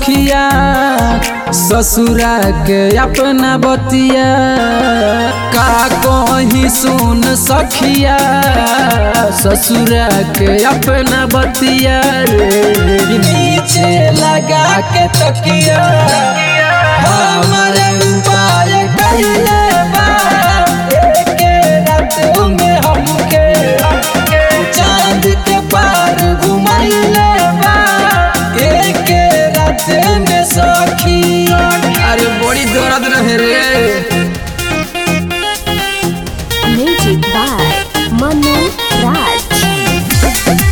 सखिया ससुरा के अपना बतिया का कहीं सुन सखिया ससुरा के अपना बतिया रे नीचे लगा के तकिया हमारे उपाय कइले बा एके रात में हमके चांद के पार घुमाइले बा एके रात में सखी अरे बड़ी दर्द रहे रे Music by Manu Raj.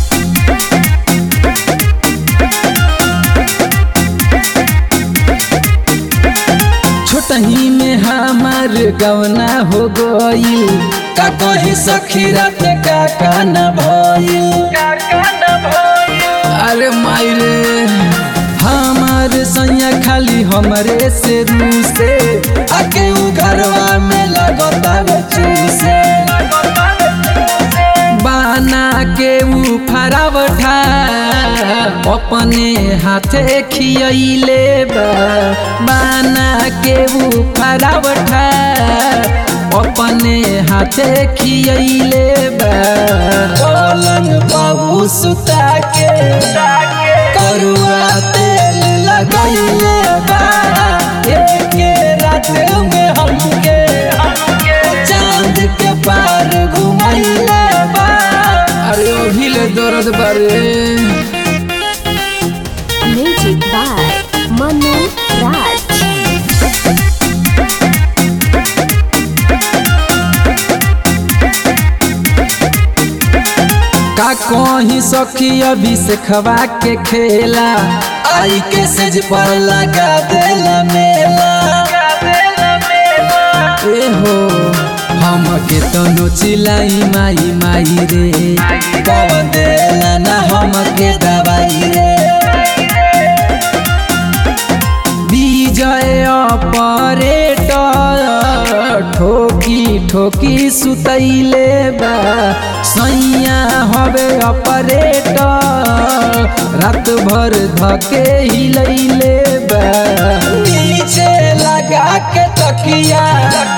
छोटही में हमार गवना हो गईल का कही सखी रात का कान भइल अरे मायरे हमार सैया खाली हमरे से रूसे आके उ घरवा में लगता चूसे बाना के ऊ फरावठा अपने हाथे खियले बा बाना के ऊ फरावठा अपने हाथे खियले बा पलंग बाबू सुता के करुआ तेल लगैले बा एके रात में हमके चांद के पार घुमाइले बा अरे अभी ले दर्द बारे Music by Manu Raj. का कहीं सखी अभी से खवा के खेला आई के सेज पर लगा देला मेला ए हो हम के तनो चिलाई माई माई रे कौन देला ना हम के दवाई रे विजय ऑपरेटर ठोकी ठोकी सुतैले बा सैया हवे ऑपरेटर रात भर धके हिलैले बा नीचे लगा के तकिया